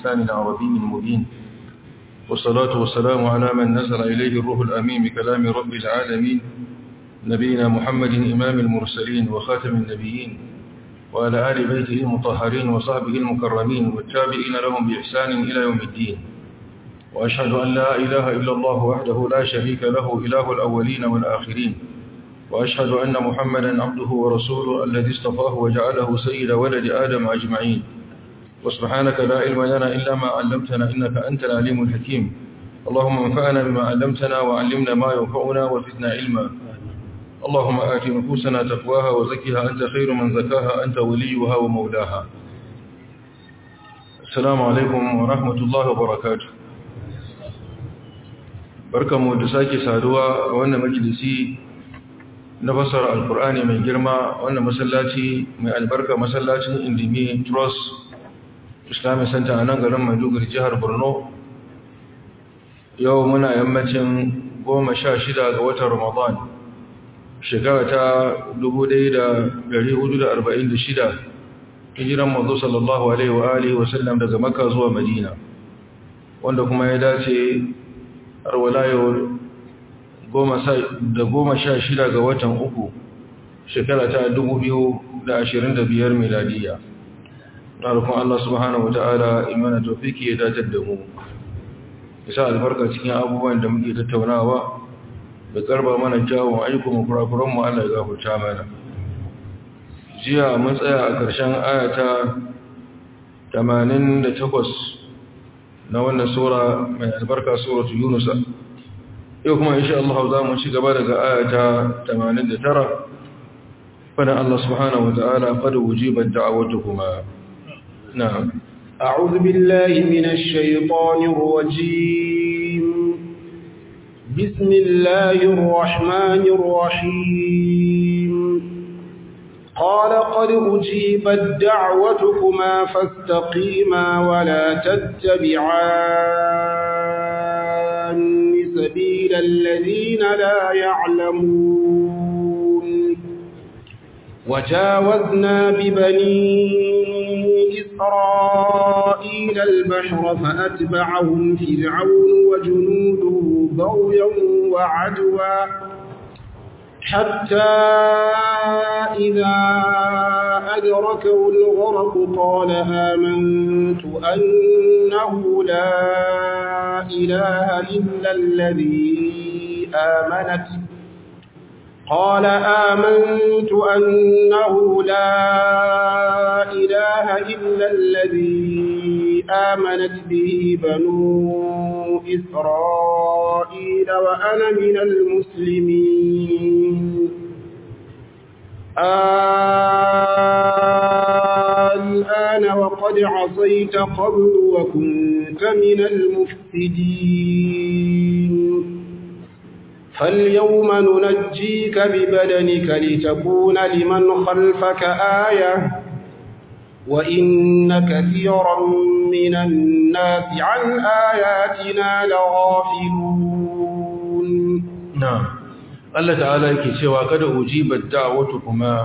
بلسان عربي مبين والصلاة والسلام على من نزل إليه الروح الأمين بكلام رب العالمين نبينا محمد إمام المرسلين وخاتم النبيين وعلى آل بيته المطهرين وصحبه المكرمين والتابعين لهم بإحسان إلى يوم الدين وأشهد أن لا إله إلا الله وحده لا شريك له إله الأولين والآخرين وأشهد أن محمدا عبده ورسوله الذي اصطفاه وجعله سيد ولد آدم أجمعين وسبحانك لا علم لنا إلا ما علمتنا إنك أنت العليم الحكيم اللهم انفعنا بما علمتنا وعلمنا ما ينفعنا وزدنا علما اللهم آت نفوسنا تقواها وزكها أنت خير من زكاها أنت وليها ومولاها السلام عليكم ورحمة الله وبركاته barkanmu da sake saduwa a wannan majalisi na fasara alkur'ani mai girma wannan masallaci mai albarka masallacin indimi trust islamic center a nan garin maiduguri jihar borno yau muna yammacin goma sha shida ga watan ramadan shekara ta 1446 hijiran mazu sallallahu alaihi wa alihi wasallam daga makka zuwa madina wanda kuma ya dace har wala yau da goma sha shida ga watan uku shekara ta 2025 miladiya na rukun Allah subhanahu wata'ala imana tofiki ya datar da mu isa albarka cikin abubuwan da muke tattaunawa da karba mana kyawun ayyukan kurakuranmu Allah ya gafarta mana jiya mun tsaya a ƙarshen ayata 88 na wannan sura mai albarka suratu yunusa yau kuma insha Allah za mu ci gaba daga ayata 89 fana Allah subhanahu wata'ala qad wujibat da'awatukuma na'am أعوذ بالله من الشيطان الرجيم بسم الله الرحمن الرحيم قال قد أجيبت دعوتكما فاستقيما ولا تتبعان سبيل الذين لا يعلمون وجاوزنا ببني إسرائيل البحر فأتبعهم فرعون وجنوده بغيا وعدوا حتى إذا أدركه الغرق قال آمنت أنه لا إله إلا الذي آمنت قال آمنت أنه لا إله إلا الذي آمنت به بنو إسرائيل وأنا من المسلمين الآن وقد عصيت قبل وكنت من المفسدين فاليوم ننجيك ببدنك لتكون لمن خلفك آية وإن كثيرا من الناس عن آياتنا لغافلون نعم الله تعالى yake cewa kada ujibat da'watukuma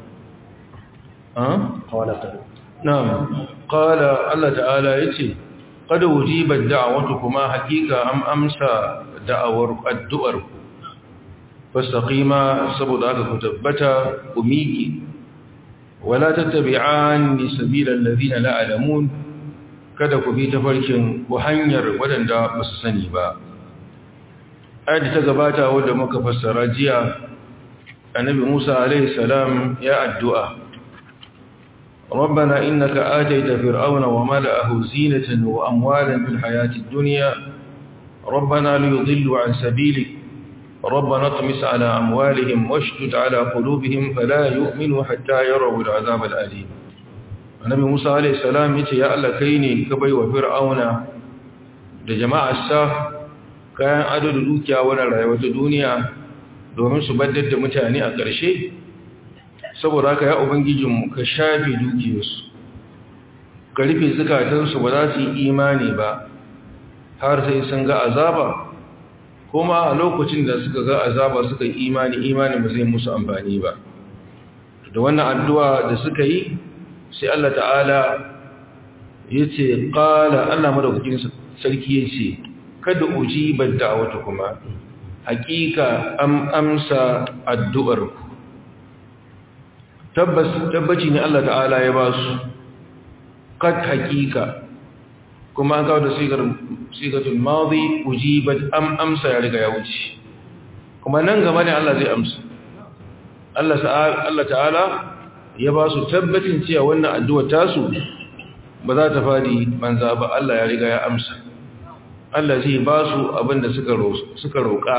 ah قال na'am qala Allah ta'ala yace kada ujibat da'watukuma hakika am amsa da'awar addu'ar fastaqima saboda haka ku tabbata ku miƙe wala tattabi'an sabilal ladina la alamun kada ku bi tafarkin ku hanyar wadanda ba su sani ba ayat ta gabata wanda muka fassara jiya annabi Musa alaihi salam ya addu'a ربنا إنك آتيت فرعون وملأه زينة وأموالا في الحياة الدنيا ربنا ليضلوا عن سبيلك ربنا اطمس على أموالهم واشتد على قلوبهم فلا يؤمنوا حتى يروا العذاب الأليم النبي موسى عليه السلام يتي يا الله كيني كبي وفرعون da jama'arsa kayan ado da dukiya wannan rayuwar ta duniya domin su baddar da mutane a ƙarshe saboda haka ya ubangijinmu ka shafe dukiyarsu ka rufe zukatansu ba za su yi imani ba har sai sun ga azaba kuma a lokacin da suka ga azaba suka yi imani imani ba zai musu amfani ba da wannan addu'a da suka yi sai Allah ta'ala yace qala Allah madaukakin sarki yace kada ujibar da'awatu kuma hakika am amsa addu'ar ku tabbas tabbaci ne Allah ta'ala ya ba su kad hakika kuma an kawo da sigar sigatul madi ujibat am amsa ya riga ya wuce kuma nan gaba ne Allah zai amsa Allah Allah ta'ala ya ba su tabbacin cewa wannan addu'a tasu ba za ta fadi banza ba Allah ya riga ya amsa Allah zai ba su abinda suka roƙa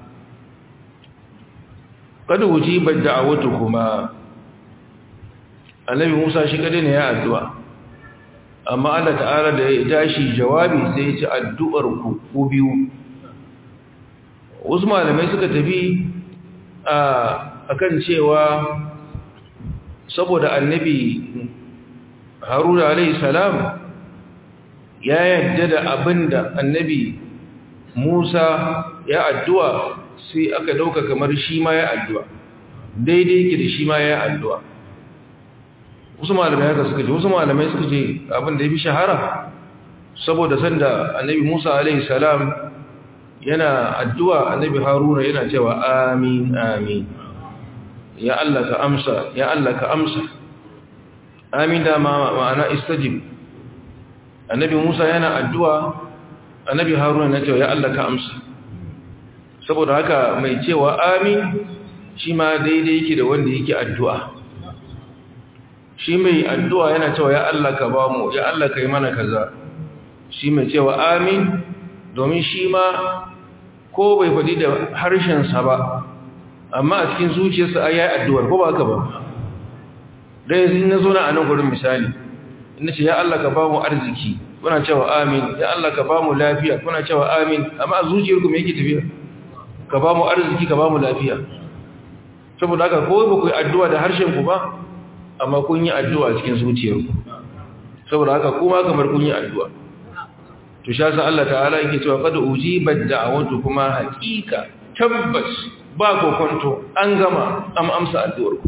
kada wujibar da'awatu kuma annabi Musa shi kadai ne ya addu'a amma Allah ta'ala da ya tashi jawabi sai ya ci addu'ar ku ku biyu wasu malamai suka tafi a akan cewa saboda annabi Haruna alayhi salam ya yadda da abinda annabi Musa ya addu'a sai aka dauka kamar shi ma ya addu'a daidai yake da shi ma ya addu'a wasu malamai haka suka ce wasu malamai suka ce abin da ya fi shahara saboda sanda annabi musa alaihi salam yana addu'a annabi haruna yana cewa amin amin ya Allah ka amsa ya Allah ka amsa amin da ma'ana istajib annabi musa yana addu'a annabi haruna yana cewa ya Allah ka amsa saboda haka mai cewa amin shi ma daidai yake da wanda yake addu'a shi mai addu'a yana cewa ya Allah ka ba mu ya Allah ka yi mana kaza shi mai cewa amin domin shi ma ko bai faɗi da harshensa ba amma a cikin zuciyarsa a yayi addu'ar ko ba ka ba da yanzu na zo na a nan gurin misali ina ce ya Allah ka ba mu arziki kuna cewa amin ya Allah ka ba mu lafiya kuna cewa amin amma a zuciyarku me yake tafiya ka ba mu arziki ka ba mu lafiya saboda haka ko ba ku yi addu'a da harshen ku ba amma kun yi addu'a cikin zuciyarku saboda haka kuma kamar kun yi addu'a to sha sa Allah ta'ala yake cewa kada ujibat da'awatu kuma hakika tabbas ba kokonto an gama am amsa addu'arku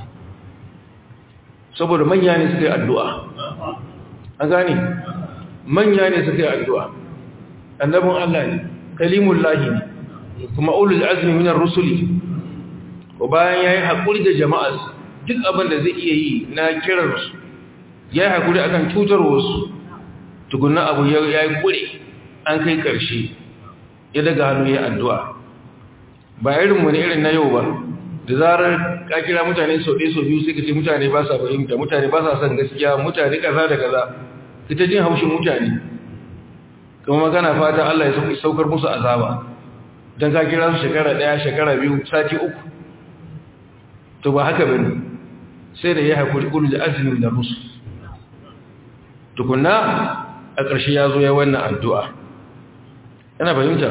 saboda manya ne suka yi addu'a an gane manya ne suka yi addu'a annabin Allah ne kalimullahi ne kuma ulul azmi minar rusuli ko bayan yayi hakuri da jama'arsa duk abin da zai iya yi na kiransu ya yi haƙuri akan cutar wasu tukunan abu ya yi ƙure an kai ƙarshe ya daga hannu ya addu'a ba irinmu ne irin na yau ba da zarar ka kira mutane sau ɗaya sau biyu sai ka ce mutane ba sa fahimta mutane ba sa son gaskiya mutane kaza da kaza ita jin haushin mutane kuma magana fata Allah ya saukar musu azaba don ka kira su shekara ɗaya shekara biyu sati uku to ba haka bane sai da ya haƙuri ƙulu da azumin da musu tukunna a ƙarshe ya zo ya wannan addu'a yana fahimta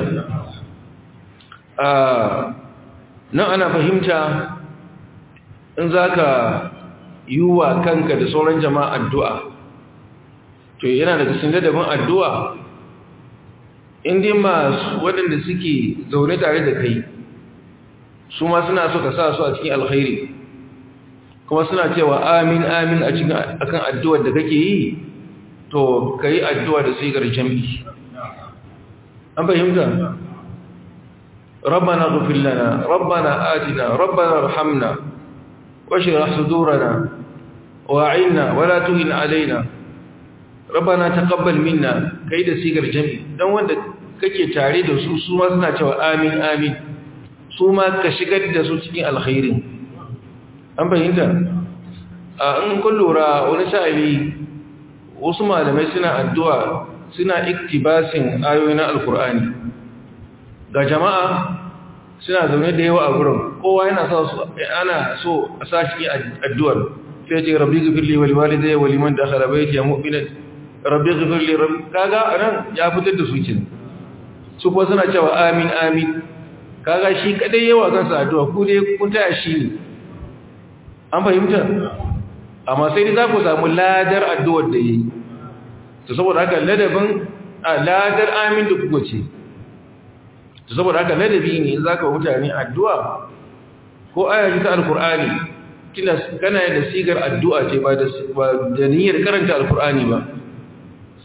nan ana fahimta in za ka yi wa kanka da sauran jama'a addu'a to yana daga cikin ladabin addu'a inda masu waɗanda suke zaune tare da kai su ma suna so ka sa su a cikin alkhairi kuma suna cewa amin amin a cikin akan addu'ar da kake yi to kai addu'a da sigar jami'i an fahimta ربنا اغفر لنا ربنا آتنا ربنا ارحمنا واشرح صدورنا واعنا ولا تهن علينا ربنا تقبل منا kai da sigar jami'i dan wanda kake tare da su su ma suna cewa amin amin su ma ka shigar da su cikin alkhairin an fahimta a in kun lura wani sa'ili wasu malamai suna addu'a suna iktibasin ayoyi na alkur'ani ga jama'a suna zaune da yawa a gurin kowa yana sa su ana so a sashi addu'ar sai ce rabbi gafirli wal walidai wa liman dakhala bayti ya mu'mina rabbi gafirli rabbi kaga anan ya fitar da su kin su kuma suna cewa amin amin kaga shi kadai yawa kansa addu'a ku dai kun taya shi ne an fahimta amma sai dai za ku samu ladar addu'ar da yi to saboda haka ladabin ladar amin da kuka ce to saboda haka ladabi ne za ka mutane addu'a ko ayaji ta alkur'ani kina kana da sigar addu'a ce ba da niyyar karanta alkur'ani ba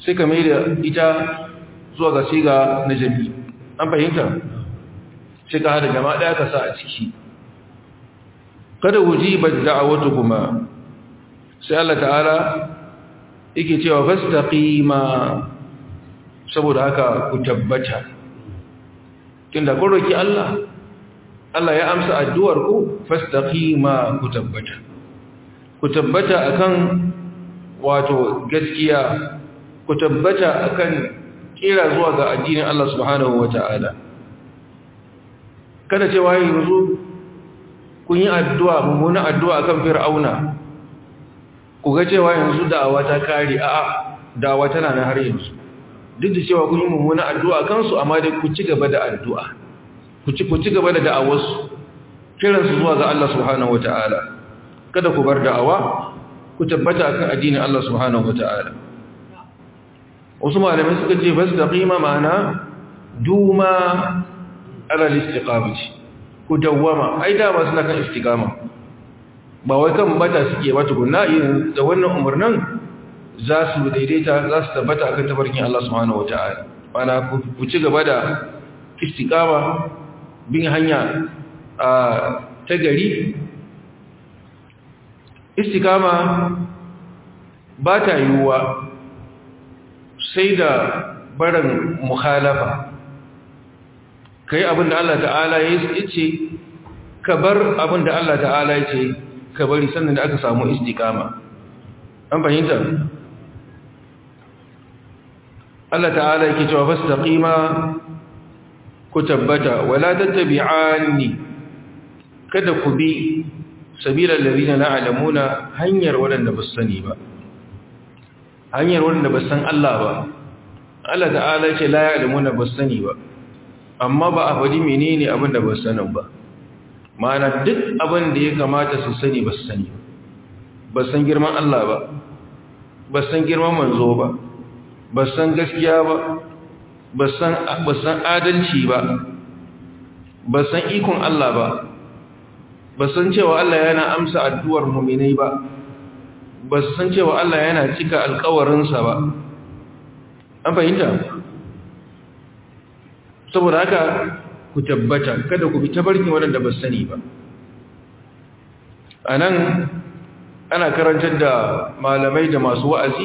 sai ka mai da ita zuwa ga siga na jami an fahimta sai ka hada jama'a ɗaya ka sa a ciki kada wuji ba da'awatu kuma sai Allah ta'ala yake cewa fastaqima saboda haka ku tabbata tunda kun roki Allah Allah ya amsa addu'ar ku fastaqima ku tabbata ku tabbata akan wato gaskiya ku tabbata akan kira zuwa ga addinin Allah subhanahu wata'ala kada cewa yanzu kun yi addu'a mummuna addu'a akan fir'auna ku ga cewa yanzu da'awa ta kare a'a da'awa tana nan har yanzu duk da cewa kun yi mummuna addu'a kansu amma dai ku ci gaba da addu'a ku ci ku ci gaba da da'awarsu kiransu zuwa ga Allah subhanahu wata'ala kada ku bar da'awa ku tabbata akan addinin Allah subhanahu wata'ala wasu malamai suka ce bas da qima ma'ana duma ala istiqamati ku dawwama ai da ba suna kan istiqama ba wai kan bata suke ba tukunna yin da wannan umarnin za su daidaita za su tabbata akan tabarkin Allah subhanahu wata'ala mana ku ci gaba da istiqama bin hanya a ta gari istiqama ba ta yiwuwa sai da barin mukhalafa kai abin da Allah ta'ala ya ce ka bar abin da Allah ta'ala ya ce ka bari sannan da aka samu istiqama an fahimta Allah ta'ala yake cewa fastaqima ku tabbata wala tattabi'anni kada ku bi sabila alladhina la ya'lamuna hanyar wadanda ba sani ba hanyar wadanda ba san Allah ba Allah ta'ala yake la ya'lamuna ba sani ba amma ba a faɗi menene abin da ba sanin ba ma'ana duk abin da ya kamata su sani ba su sani ba san girman Allah ba ba san girman manzo ba ba san gaskiya ba ba san adalci ba ba san ikon Allah ba ba san cewa Allah yana amsa addu'ar muminai ba ba san cewa Allah yana cika alkawarinsa ba an fahimta saboda haka ku tabbata kada ku bi tabarkin waɗanda ba sani ba a nan ana karantar da malamai da masu wa'azi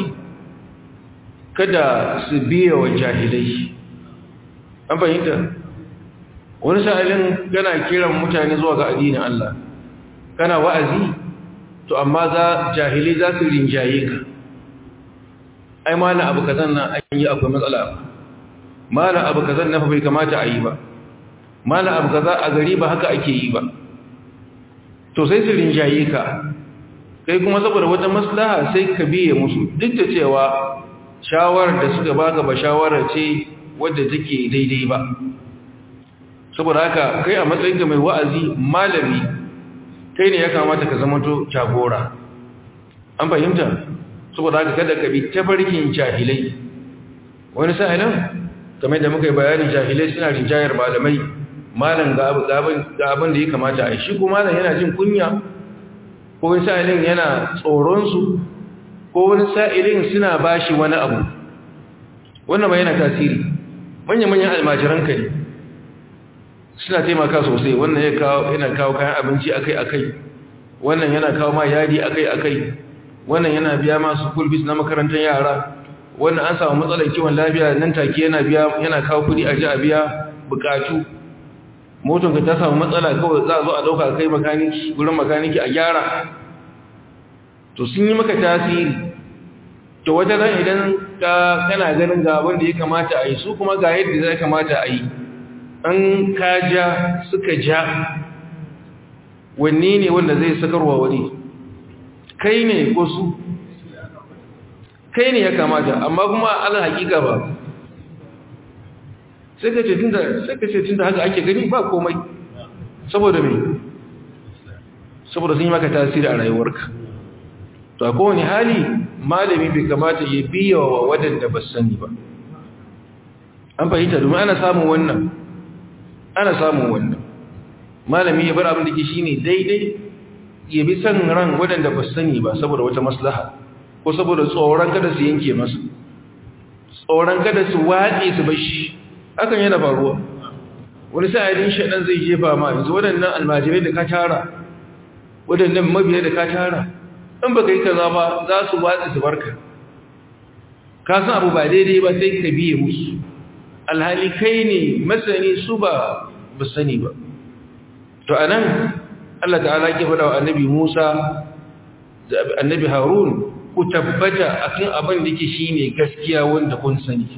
kada su biya wa jahilai an fahimta wani sa'ilin kana kiran mutane zuwa ga addinin Allah kana wa'azi to amma za jahilai za su rinjaye ka ai mana abu kazan nan an yi akwai matsala ba mana abu kazan na bai kamata a yi ba mana abu kaza a gari ba haka ake yi ba to sai su rinjaye ka kai kuma saboda wata maslaha sai ka biye musu duk da cewa shawarar da suka baka ba shawara ce wadda take daidai ba saboda haka kai a matsayin da mai wa'azi malami kai ne ya kamata ka zama to jagora an fahimta saboda haka kada ka bi tafarkin jahilai wani sa'ilin kamar da muka yi bayani jahilai suna rinjayar malamai malam ga abin da ya kamata a yi shi kuma malam yana jin kunya ko wani sa'ilin yana tsoronsu ko wani sa'ilin suna ba shi wani abu wannan mai yana tasiri manya-manyan almajiranka ne suna taimaka sosai wannan yana kawo kayan abinci akai-akai wannan yana kawo ma yadi akai-akai wannan yana biya masu kulbis na makarantar yara wannan an samu matsalar kiwon lafiya nan take yana biya yana kawo kudi a ji a biya bukatu motonka ta samu matsala kawai za a zo a dauka kai makaniki wurin makaniki a gyara to sun yi maka tasiri to wata ran idan ka kana ganin ga abin da ya kamata a yi su kuma ga yadda zai kamata a yi an ka ja suka ja wanne ne wanda zai sakarwa wani kai ne ko su kai ne ya kamata amma kuma ala hakika ba sai ka ce tunda sai ka ce tunda haka ake gani ba komai saboda me saboda sun yi maka tasiri a rayuwarka to a kowane hali malami bai kamata ya biya wa waɗanda ba sani ba an fahimta domin ana samun wannan ana samun wannan malami ya bar abin da ke shi ne daidai ya bi san ran waɗanda ba sani ba saboda wata maslaha ko saboda tsoron kada su yanke masa tsoron kada su watse su bashi hakan yana faruwa wani sa'adin shaɗan zai jefa ma yanzu waɗannan almajirai da ka tara waɗannan mabiya da ka tara in ba ka yi kaza ba za su watse su barka ka san abu ba daidai ba sai ka biye musu alhali kai ne masani su ba ba sani ba to anan Allah ta'ala ke faɗa wa annabi Musa da annabi Harun ku tabbata akan abin da yake shine gaskiya wanda kun sani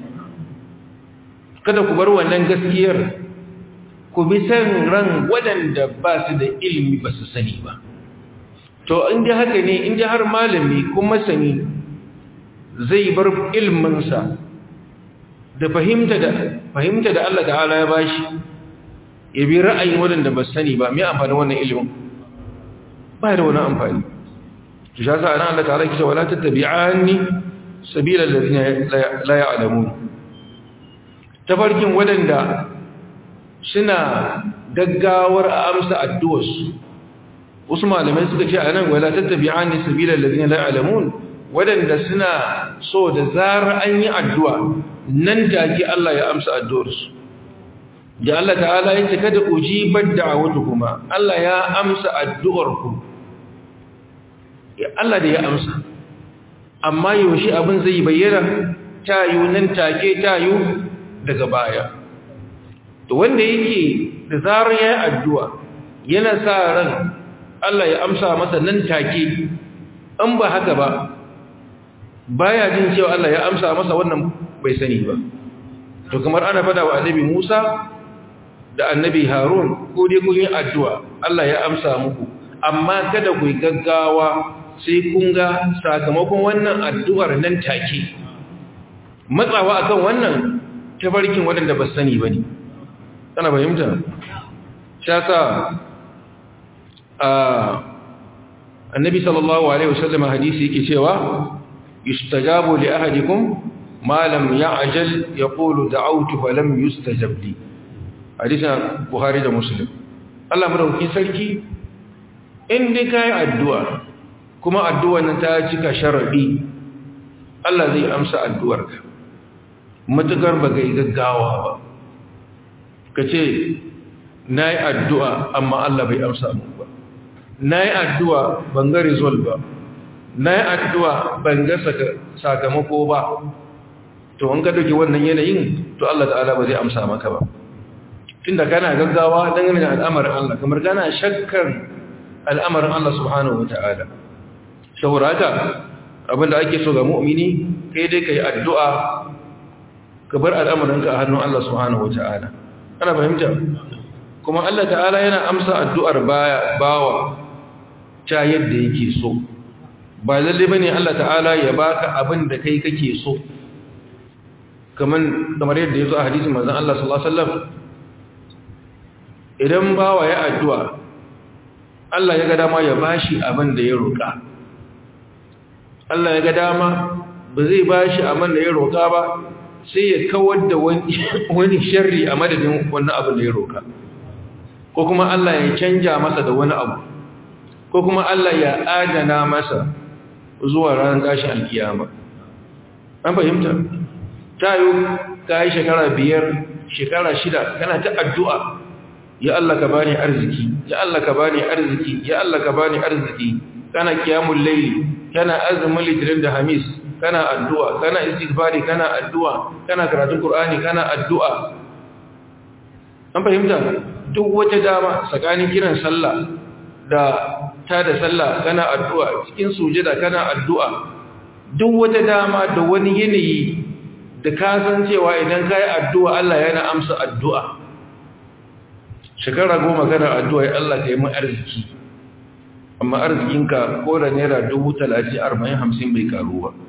kada ku bar wannan gaskiyar ku bi san ran waɗanda ba su da ilimi ba su sani ba to inda haka ne inda har malami kuma sani zai bar ilminsa da fahimta da fahimta da Allah ta'ala ya bashi ya bi ra'ayin waɗanda ba sani ba mai amfani wannan ilimin ba da wani amfani shi sa ana Allah ta'ala kisa wala tattabi'ani sabila alladhina la ya'lamun tafarkin waɗanda suna gaggawar a amsa addu'arsu wasu malamai suka ce anan wala tattabi'ani sabila alladhina la ya'lamun waɗanda suna so da zarar an yi addu'a nan take Allah ya amsa addu'arsu da Allah ta'ala ya ce kada ujibar da'awatu kuma Allah ya amsa addu'arku ya Allah da ya amsa amma yaushe abin zai bayyana tayu nan take tayu daga baya to wanda yake da zarar ya yi addu'a yana sa ran Allah ya amsa masa nan take an ba haka ba baya jin cewa Allah ya amsa masa wannan bai sani ba to kamar ana fada wa annabi Musa da annabi Harun ko dai kun yi addu'a Allah ya amsa muku amma kada ku yi gaggawa sai kun ga sakamakon wannan addu'ar nan take matsawa akan wannan tafarkin waɗanda ba sani ba ne kana fahimta shasa a annabi sallallahu alaihi wasallam hadisi yake cewa yustajabu li ahadikum ma lam ya'jal yaqulu da'awtu fa lam yustajab li hadisin buhari da muslim Allah madaukakin sarki in dai kai addu'a kuma addu'ar nan ta cika sharadi Allah zai amsa addu'arka matukar ba ga gaggawa ba kace nayi addu'a amma Allah bai amsa mu ba nayi addu'a ban ga result ba nayi addu'a ban ga sakamako ba to an ka dauki wannan yanayin to Allah ta'ala ba zai amsa maka ba tunda kana gaggawa dangane da al'amarin Allah kamar kana shakkar al'amarin Allah subhanahu wata'ala saboda haka abinda ake so ga mu'mini kai dai kai addu'a ka bar al'amarinka a hannun Allah subhanahu wata'ala ana fahimta kuma Allah ta'ala yana amsa addu'ar baya bawa ta yadda yake so ba lalle bane Allah ta'ala ya baka abin da kai kake so kaman kamar yadda yazo a hadisin manzon Allah sallallahu alaihi wasallam idan bawa ya addu'a Allah ya ga dama ya bashi abin da ya roƙa Allah ya ga dama ba zai bashi abin da ya roƙa ba sai ya kawar da wani sharri a madadin wannan abin da ya roƙa ko kuma Allah ya canja masa da wani abu ko kuma Allah ya adana masa zuwa ranar tashin alkiyama an fahimta ta yi ka yi shekara biyar shekara shida kana ta addu'a ya Allah ka bani arziki ya Allah ka bani arziki ya Allah ka bani arziki kana kiyamul layli kana azumin litinin da hamis kana addu'a kana istighfari kana addu'a kana karatun qur'ani kana addu'a an fahimta duk wata dama tsakanin kiran sallah da ta da sallah kana addu'a cikin sujada kana addu'a duk wata dama da wani yanayi da ka san cewa idan kai addu'a Allah yana amsa addu'a shekara goma kana addu'a ya Allah ka yi mun arziki amma arzikinka ko da naira dubu talatin arba'in hamsin bai karu ba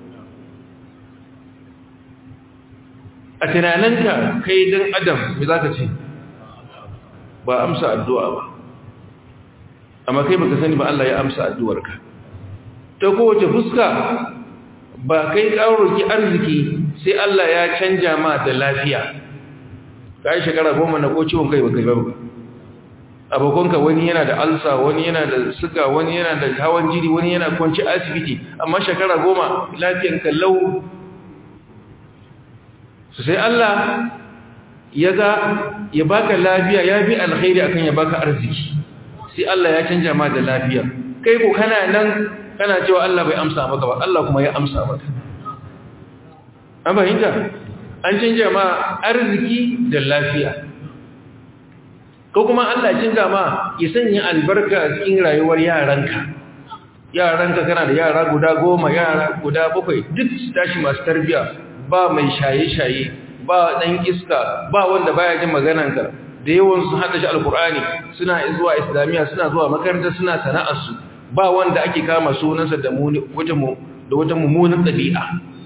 a tunaninka kai don adam mai za ka ce ba amsa addu'a ba amma kai baka sani ba Allah ya amsa addu'arka ta kowace fuska ba kai ƙaroki arziki sai Allah ya canja ma da lafiya ka yi shekara goma na ko ciwon kai baka ba abokanka wani yana da alsa wani yana da suga wani yana da hawan jiri wani yana kwanci asibiti amma shekara goma lafiyanka lau su sai Allah ya ga ya baka lafiya ya fi alkhairi akan ya baka arziki sai Allah ya canja ma da lafiya kai ko kana nan kana cewa Allah bai amsa maka ba Allah kuma ya amsa maka an fahimta an canja ma arziki da lafiya ko kuma Allah canja ma ya sanya albarka a cikin rayuwar yaranka yaranka kana da yara guda goma yara guda bakwai duk su tashi masu tarbiya ba mai shaye-shaye ba ɗan iska ba wanda baya jin magananka da yawan su hada shi alkur'ani suna zuwa islamiyya suna zuwa makaranta suna sana'arsu ba wanda ake kama sunansa da wata da wata mummunan ɗabi'a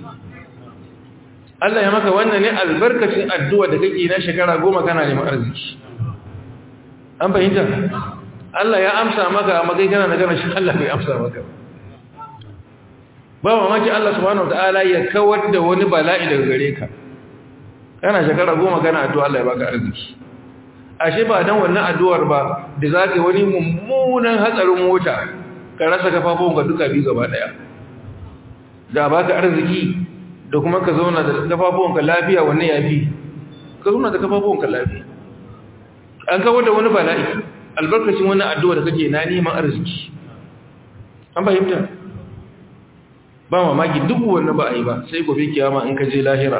Allah ya maka wannan ne albarkacin addu'a da kake na shekara goma kana neman arziki an fahimta Allah ya amsa maka amma kai kana magana shi Allah bai amsa maka ba mamaki Allah subhanahu wataala ya kawar da wani bala'i daga gare ka kana shekara goma kana addu'a Allah ya baka arziki ashe ba dan wannan addu'ar ba da zaka wani mummunan hatsarin mota ka rasa kafafun ka duka biyu gaba daya da baka arziki da kuma ka zauna da kafafun ka lafiya wannan yafi ka zauna da kafafun ka lafiya an kawar da wani bala'i albarkacin wannan addu'a da kake na neman arziki an fahimta ba mamaki duk wannan ba a yi ba sai gobe kiyama in ka je lahira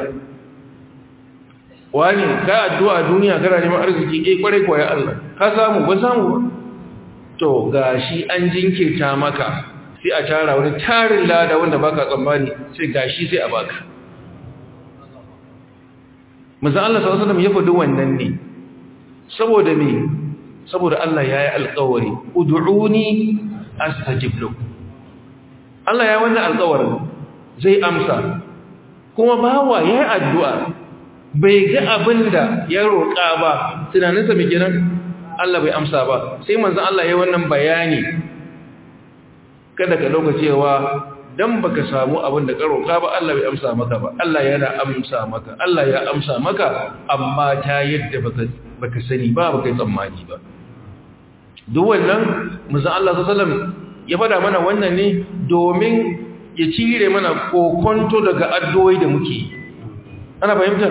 wani ka addu'a duniya kana neman arziki eh kware kuwa ya Allah ka samu ba samu ba to gashi an jinkirta maka sai a tara wani tarin lada wanda baka tsammani sai gashi sai a baka manzo Allah sallallahu alaihi wasallam ya faɗi wannan ne saboda me saboda Allah yayi alƙawari ud'uni astajib lakum Allah ya wannan alƙawarin zai amsa kuma bawa yayi addu'a bai ga abinda ya roƙa ba tunaninsa mai kenan Allah bai amsa ba sai manzon Allah yayi wannan bayani kada ka dauka cewa dan baka samu abin da ka roƙa ba Allah bai amsa maka ba Allah yana amsa maka Allah ya amsa maka amma ta yadda baka baka sani ba baka yi tsammani ba duk wannan manzon Allah sallallahu alaihi wasallam ya fada mana wannan ne domin ya cire mana kokonto daga addu'o'i da muke ana fahimtar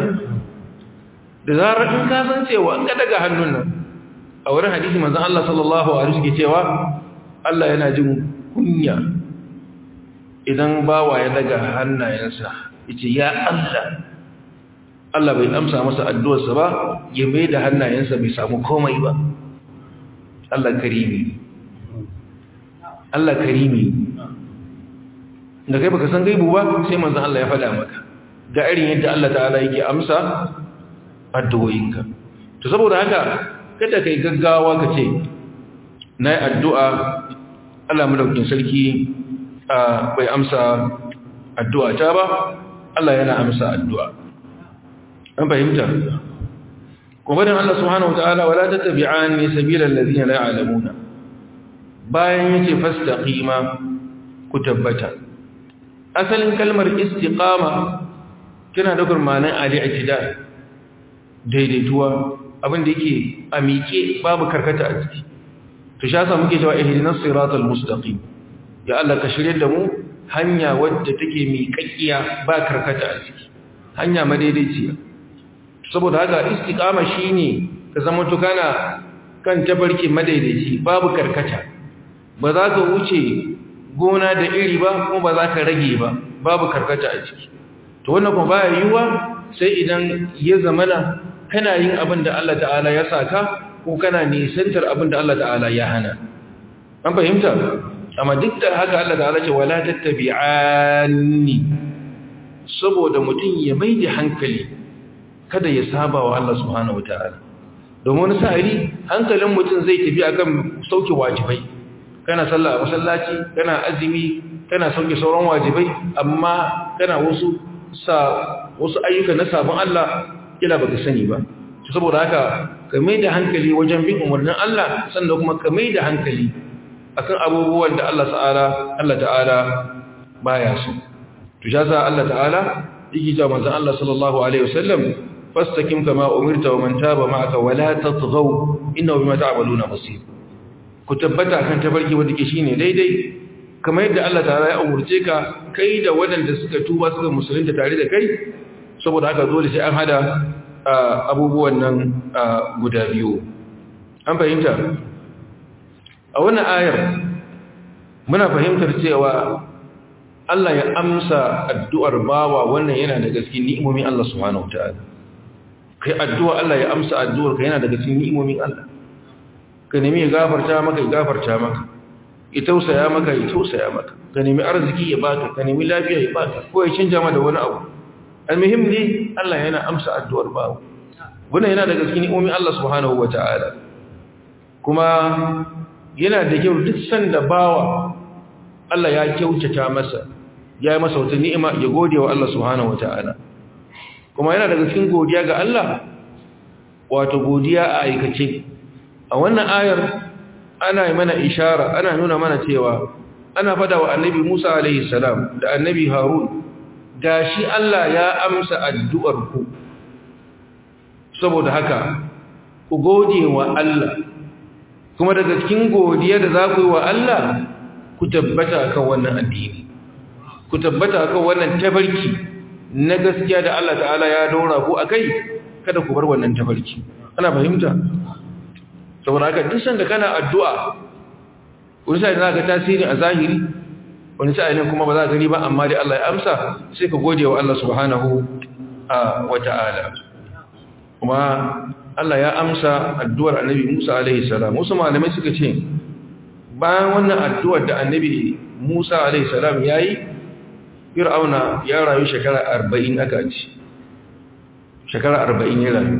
da zarar in ka san cewa an ka daga hannun nan a wurin hadisi manzon Allah sallallahu alaihi wasallam cewa Allah yana jin kunya idan bawa ya daga hannayensa yace ya Allah Allah bai amsa masa addu'arsa ba ya mai da hannayensa bai samu komai ba Allah karimi Allah karimi da kai baka san gaibu ba sai manzon Allah ya faɗa maka ga irin yadda Allah ta'ala yake amsa addu'o'inka to saboda haka kada kai gaggawa ka ce nayi addu'a Allah madaukakin sarki bai amsa addu'a ta ba Allah yana amsa addu'a an fahimta kuma dan Allah subhanahu wataala wala tattabi'ani sabilal ladina la ya'lamuna bayan yace fastaqima ku tabbata asalin kalmar istiqama kina da gurmanan al-i'tidal daidaituwa abin da yake a miƙe babu karkata a ciki to sha sa muke cewa ihdinas siratal mustaqim ya Allah ka shirye da mu hanya wadda take miƙaƙiya ba karkata a ciki hanya madaidaiciya saboda haka istiqama shine ka zama to kana kan tabarki madaidaici babu karkata ba za ka wuce gona da iri ba kuma ba za ka rage ba babu karkata a ciki to wannan kuma baya yiwuwa sai idan ya zamana kana yin abin da Allah ta'ala ya saka ko kana nisantar abin da Allah ta'ala ya hana an fahimta amma duk da haka Allah ta'ala ce wala tattabi'anni saboda mutum ya mai da hankali kada ya saba wa Allah subhanahu wata'ala domin wani sa'ari hankalin mutum zai tafi akan sauke wajibai kana sallah a masallaci kana azumi kana sauke sauran wajibai amma kana wasu sa wasu ayyuka na sabon Allah kila baka sani ba saboda haka ka mai da hankali wajen bin umarnin Allah sannan kuma ka mai da hankali akan abubuwan da Allah ta'ala Allah ta'ala baya so to jaza Allah ta'ala yake cewa manzon Allah sallallahu alaihi wasallam fastaqim kama umirta wa man taba ma'aka wa la tatghaw innahu bima ta'maluna basir ku tabbata kan tabarki wanda ke shine daidai kamar yadda Allah ta'ala ya umurce ka kai da waɗanda suka tuba suka musulunta tare da kai saboda haka dole sai an hada abubuwan nan guda biyu an fahimta a wannan ayar muna fahimtar cewa Allah ya amsa addu'ar bawa wannan yana da gaske ni'imomin Allah subhanahu wataala kai addu'a Allah ya amsa addu'ar ka yana da gaske ni'imomin Allah ka nemi ya gafarta maka ya gafarta maka ya tausaya maka ya tausaya maka ka nemi arziki ya baka ka nemi lafiya ya baka ko ya canja ma da wani abu almuhim ne Allah yana amsa addu'ar bawa wannan yana da gaske ni'imomin Allah subhanahu wataala kuma yana da kyau duk sanda bawa Allah ya kyautata masa ya yi masa wata ni'ima ya gode wa Allah subhanahu wata'ala kuma yana daga cikin godiya ga Allah wato godiya a aikace a wannan ayar ana yi mana ishara ana nuna mana cewa ana fada wa annabi Musa alaihi salam da annabi Harun gashi Allah ya amsa addu'ar ku saboda haka ku gode wa Allah kuma daga cikin godiya da za ku yi wa Allah ku tabbata kan wannan addini ku tabbata kan wannan tabarki na gaskiya da Allah ta'ala ya daura ku akai kada ku bar wannan tabarki ana fahimta saboda haka duk sanda kana addu'a wani sai za ka tasiri a zahiri wani sai ne kuma ba za ka gani ba amma dai Allah ya amsa sai ka gode wa Allah subhanahu wa ta'ala kuma Allah ya amsa addu'ar annabi Musa alaihi salam wasu malamai suka ce bayan wannan addu'ar da annabi Musa alaihi salam yayi Fir'auna ya rayu shekara 40 aka ci shekara 40 ya rayu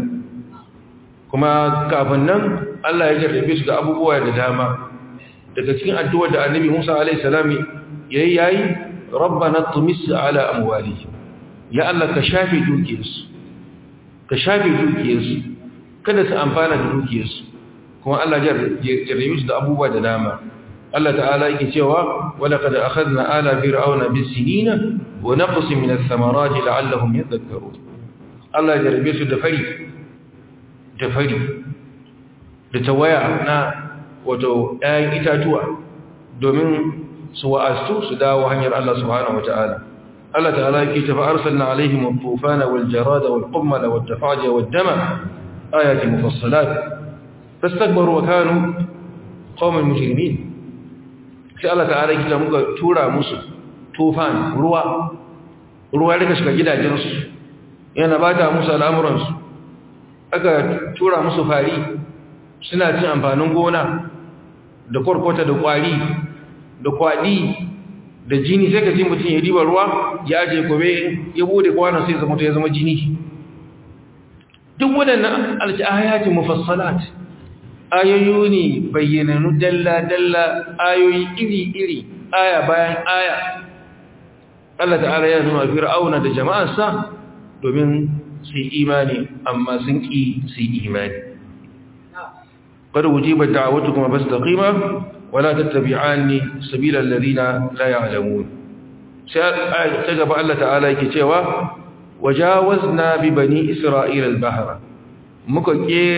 kuma kafin nan Allah ya jarrabe su da abubuwa da dama daga cikin addu'ar da annabi Musa alaihi salam yayi yayi rabbana tumis ala amwalihim ya Allah ka shafe dukiyarsu ka shafe dukiyarsu kada su amfana da dukiyarsu kuma Allah jarrabe su da abubuwa da dama Allah ta'ala yake cewa wala qad akhadna ala fir'auna bis-sinina wa naqsin min ath-thamarati la'allahum yadhakkarun Allah jarrabe su da fari da fari da tawaya na wato ɗayan itatuwa domin su wa'astu su dawo hanyar Allah subhanahu wata'ala Allah ta'ala yake tafa arsalna alaihim at-tufana wal-jarada wal-qummala wat-tafaja wad-dama آيات مفصلات فاستكبروا وكانوا قوم مجرمين sai Allah ta'ala yake ta muka tura musu tufan ruwa ruwa da shiga gidajensu yana bata musu al'amuransu aka tura musu fari suna cin amfanin gona da kwarkwata da kwari da kwadi da jini sai ka ji mutum ya riba ruwa ya aje gobe ya bude kwanan sai zama ya zama jini duk waɗannan al'ayati mufassalat ayoyi ne bayyananu dalla-dalla ayoyi iri-iri aya bayan aya Allah ta'ala ya nuna fir'auna da jama'arsa domin su imani amma sun ƙi su imani قد وجيبت دعوتكم فاستقيما ولا تتبعاني سبيل الذين لا يعلمون سيجب الله تعالى كتوى وجاوزنا ببني إسرائيل البحر muka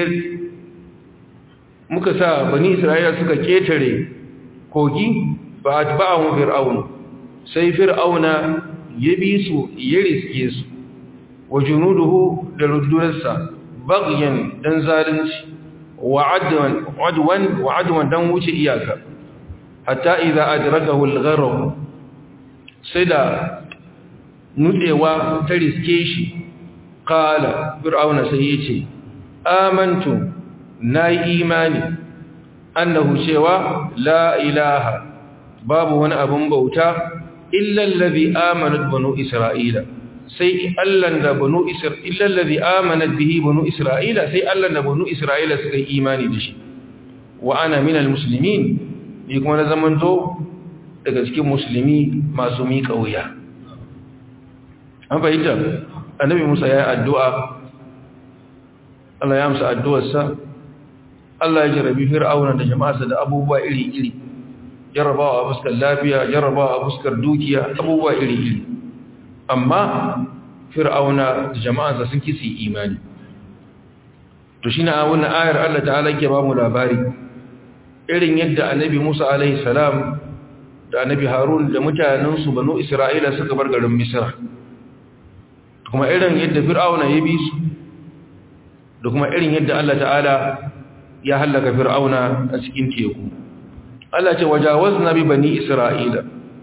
muka sa bani isra'ila suka ketare kogi ba atba'ahum fir'aun sai fir'auna ya bi su ya riske su wa junuduhu da rundunarsa baghyan dan zalunci wa adwan adwan wa adwan dan wuce iyaka hatta idza adrakahu al-gharq sai da nutsewa ta riske shi kala fir'auna sai ya ce amantu na yi imani annahu cewa la ilaha babu wani abun bauta illallazi amanat banu isra'ila sai allan da banu isra'ila illallazi amanat bihi banu isra'ila sai allan da banu isra'ila suka yi imani da shi wa ana minal muslimin ni kuma na zamanto daga cikin musulmi masu miƙa wuya an fahimta annabi musa ya yi addu'a Allah ya amsa addu'arsa Allah ya jarabi fir'auna da jama'arsa da abubuwa iri-iri jarrabawa a fuskar lafiya jarrabawa a fuskar dukiya abubuwa iri-iri amma fir'auna da jama'arsa sun kisi imani to shi na wannan ayar Allah ta'ala ke ba mu labari irin yadda annabi musa alaihi salam da annabi harun da mutanensu banu isra'ila suka bar garin misra kuma irin yadda fir'auna ya bi su da kuma irin yadda Allah ta'ala ya hallaka fir'auna a cikin teku Allah ce wajawazna bi bani isra'ila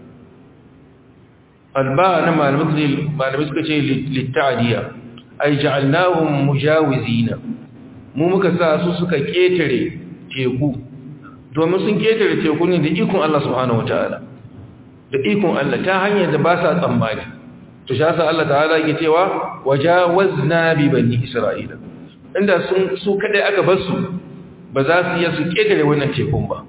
alba na malamai suka ce litta'adiyya ai ja'alnahum mujawizina mu muka sa su suka ketare teku domin sun ketare teku ne da ikon Allah subhanahu wataala da ikon Allah ta hanyar da ba sa tsammani to sha sa Allah ta'ala yake cewa wajawazna bi bani isra'ila inda sun su kadai aka bar su ba za su iya su ketare wannan tekun ba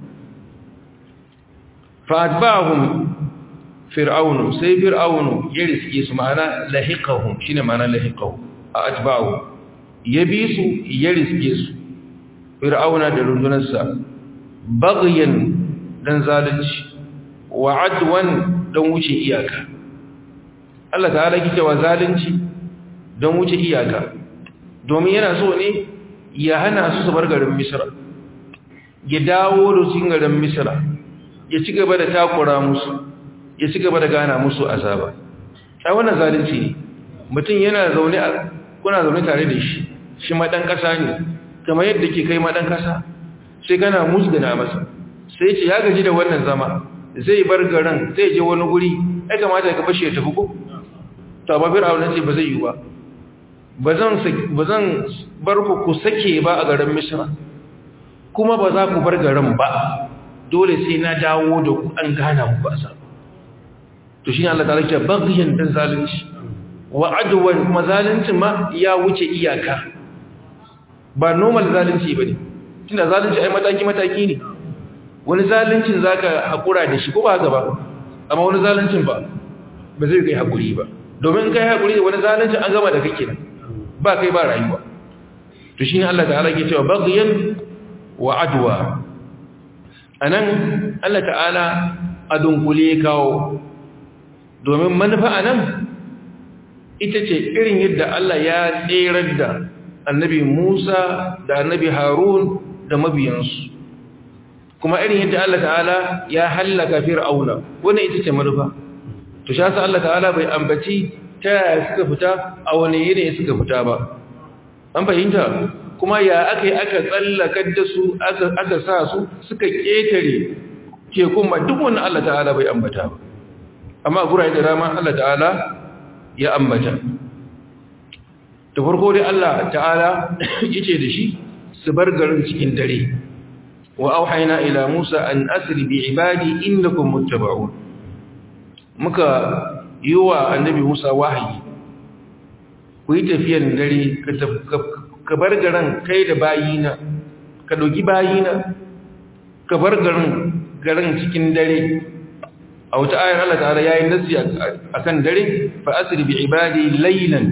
fa atba'ahum fir'aunu sai fir'aunu ya riske su ma'ana lahiqahum shine ma'ana lahiqahum a atba'u ya bi su ya riske su fir'auna da rundunarsa baghyan dan zalunci wa adwan dan wuce iyaka Allah ta'ala kike wa zalunci dan wuce iyaka domin yana so ne ya hana su su bar garin Misra ya dawo da su garin Misra ya ci gaba da takura musu ya ci gaba da gana musu azaba ai wannan zalunci ne mutum yana zaune a kuna zaune tare da shi shi madan kasa ne kamar yadda ke kai madan kasa sai kana musgana masa sai ce ya gaji da wannan zama zai bar garin zai je wani guri ai kamata ka fashe tafi ko to amma fir'auna ce ba zai yi ba bazan bazan bar ku ku sake ba a garin misra kuma ba za ku bar garin ba dole sai na dawo da ku an gana muku azaba to shi Allah ta'ala ke bagiyan dan zalunci wa adwan kuma zaluncin ma ya wuce iyaka ba normal zalunci bane tunda zalunci ai mataki mataki ne wani zaluncin zaka hakura da shi ko ba haka ba amma wani zaluncin ba ba zai kai hakuri ba domin kai hakuri da wani zaluncin an gama da kake nan ba kai ba rayuwa to shine Allah ta'ala ke cewa bagiyan wa adwa anan Allah ta'ala a dunkule kawo domin manufa a nan ita ce irin yadda Allah ya tserar da annabi Musa da annabi Harun da mabiyansu kuma irin yadda Allah ta'ala ya hallaka fir'auna wannan ita ce manufa to sha sa Allah ta'ala bai ambaci ta yaya suka fita a wani yanayi suka fita ba an fahimta kuma ya aka yi aka tsallakar da su aka sa su suka ƙetare tekun ma duk wani Allah ta'ala bai ambata ba amma guraye da rama Allah ta'ala ya ambata da farko dai Allah ta'ala yace da shi su bar garin cikin dare wa auhayna ila Musa an asri bi ibadi innakum muttaba'un muka yiwa annabi Musa wahayi ku yi tafiyan dare ka bar garin kai da bayina ka dogi bayina ka bar garin garin cikin dare a wata ayar Allah ta'ala yayi nasi akan dare fa asri bi ibadi laylan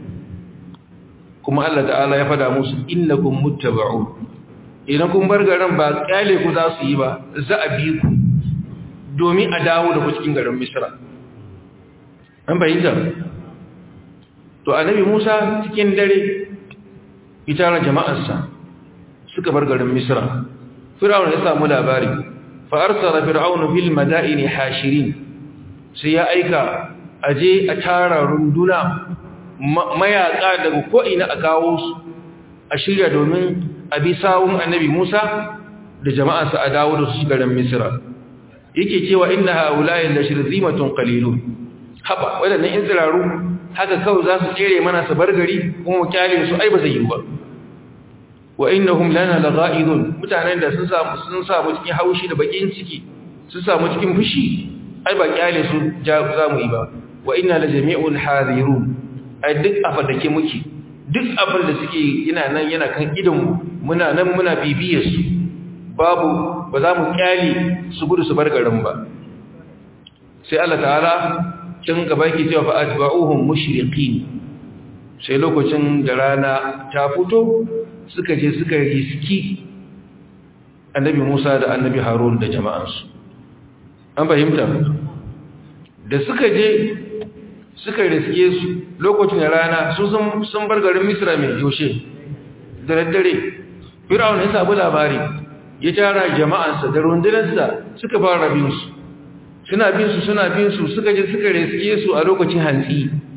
kuma Allah ta'ala ya fada musu innakum muttaba'un idan kun bar garin ba kyale ku za su yi ba za a bi ku domin a dawo da ku cikin garin Misra an bayyana to annabi Musa cikin dare itara jama'arsa suka bar garin Misra Fir'aun ya samu labari fa'arsara fir'aunu fil madaini hashirin sai ya aika aje a tara runduna mayaka daga ko'ina a kawo su a shirya domin a bi sawun annabi Musa da jama'arsa a dawo da su garin Misra yake cewa inna haula'i la shirzimatun qalilun haba wadannan in tsiraru haka kawai za su tsere mana su bar gari kuma mu kyale su ai ba zai yi ba wa innahum lana lagha'idun mutanen da sun samu sun samu cikin haushi da bakin ciki sun samu cikin fushi ai ba kyale su za mu yi ba wa inna la jami'un hadirun ai duk afadake muke duk abin da suke yana nan yana kan idan mu muna nan muna bibiyar su babu ba za mu kyale su gudu su bar garin ba sai Allah ta'ala can gaba yake cewa fa atba'uhum mushriqin sai lokacin da rana ta fito suka je suka riski annabi Musa da annabi Harun da jama'ansu an fahimta da suka je suka riske su lokacin da rana su sun bar garin Misra mai yaushe da daddare Fir'aun ya sabu labari ya tara jama'ansa da rundunarsa suka fara bin su suna bin su suna bin su suka je suka riske su a lokacin hantsi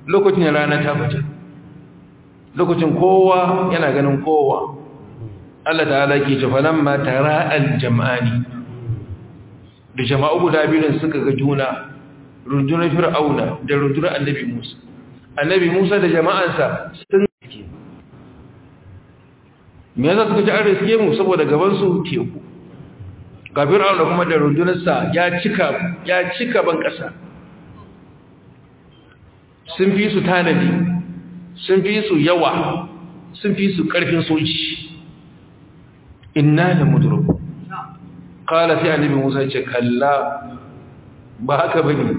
lokacin rana ta fita lokacin kowa yana ganin kowa Allah ta'ala ke ce falamma tara al-jam'ani da jama'u guda biyun suka ga juna rundunar fir'auna da rundunar annabi Musa annabi Musa da jama'ansa sun me yasa suka ci an riske mu saboda gaban su teku ga fir'auna kuma da rundunarsa ya cika ya cika ban kasa sun fi su tanadi sun fi su yawa sun fi su karfin soji inna la mudruku qala sai annabi Musa ce kalla ba haka bane